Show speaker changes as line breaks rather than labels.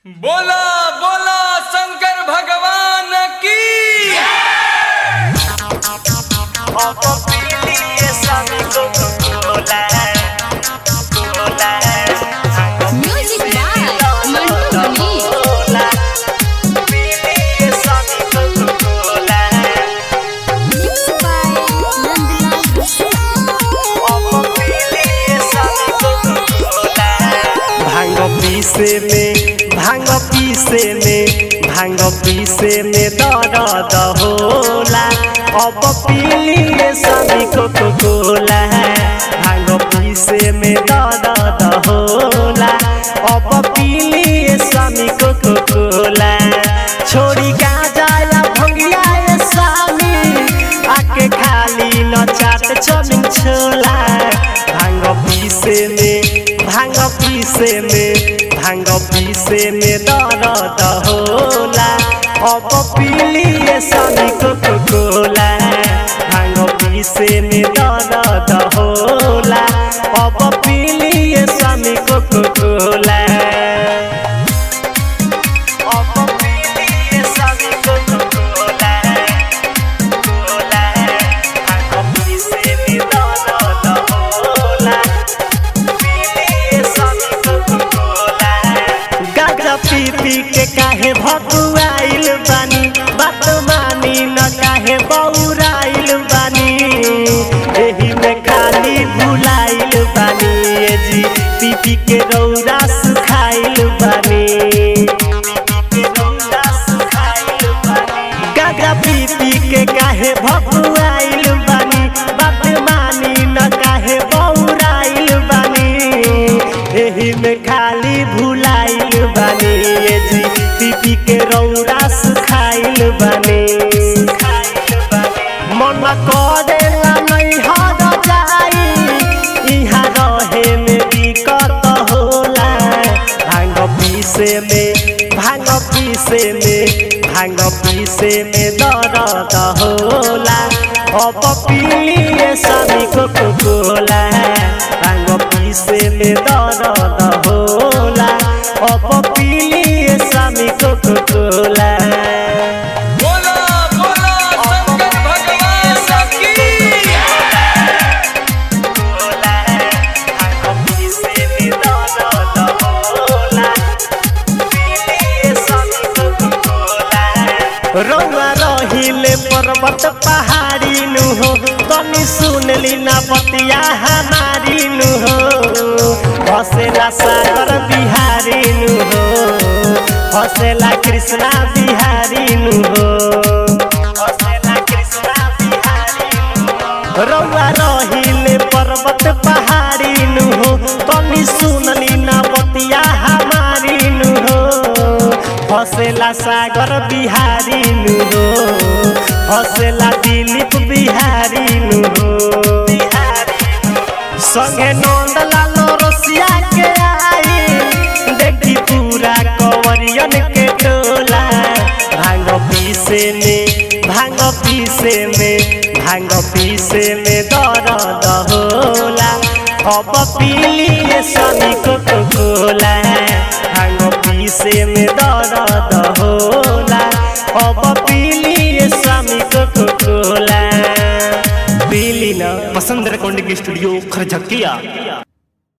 बोला बोला शंकर भगवान की
Music by Mantu Mani. Mixed by Nandlal Vishnu.
भांग पीसे में भांग पीसे में भांग पीसे में दर्द होला अब पीलिए सभी को कोला भांग पीसे में दर्द होला अब पीलिए सभी को कोला छोड़ी गाजा या भंगिया ये स्वामी आके खाली न चाट चमिन छोला भांग पीसे में भांग पीसे में भांग पीसे में दर्द होला अब पीलिए सभी को कोला भांग पीसे में दर्द होला अब पीलिए सभी को कोला अब पीलिए सभी को कोला कोला भांग पीसे में दर्द होला गाजा पी पी के काहे भकुआइल बानी बात मानी न काहे बौराइल बानी एही में खाली भुलाइल बानी ए जी पी पी के रौरा सुखाइल बानी गाजा पी पी के काहे भकुआइल बानी बात मानी न काहे बौराइल बानी एही में खाली भुलाइल बानी ए जी पीपी के रौरा सुखाइल बानी मन करेला नहीं हर जाई इहाँ रहे में दिक्कत होला भांग पीसे में भांग पीसे में भांग पीसे में दर्द होला अब पीलिए सभी को कोला भांग पीसे में दर्द होला अब पीलिए सभी को कोला
बोला बोला शंकर भगवान की
रौआ रहिले पर्वत पहाड़ी नु हो तनी सुनली ना बतिया हमारी नु हो हसेला सागर बिहारी नु हो हसेला कृष्णा बिहारी नु हो हसेला कृष्णा बिहारी नु हो रौआ रहिले पर्वत पहाड़ी नु हो तनी सुनली ना बतिया हमारी नु हो हसेला सागर बिहारी नु हो हसेला दिलीप बिहारी नु हो संगे नंद लालो रसिया के आई देखी पूरा कंवरियन के टोला भांग पीसे में भांग पीसे में भांग पीसे में दर्द होला अब पीलिए सभी को कोला भांग पीसे में दर्द होला अब पीलिए स्वामी को कोला पीली ना
पसंद रेकॉर्डिंग स्टूडियो खरझकिया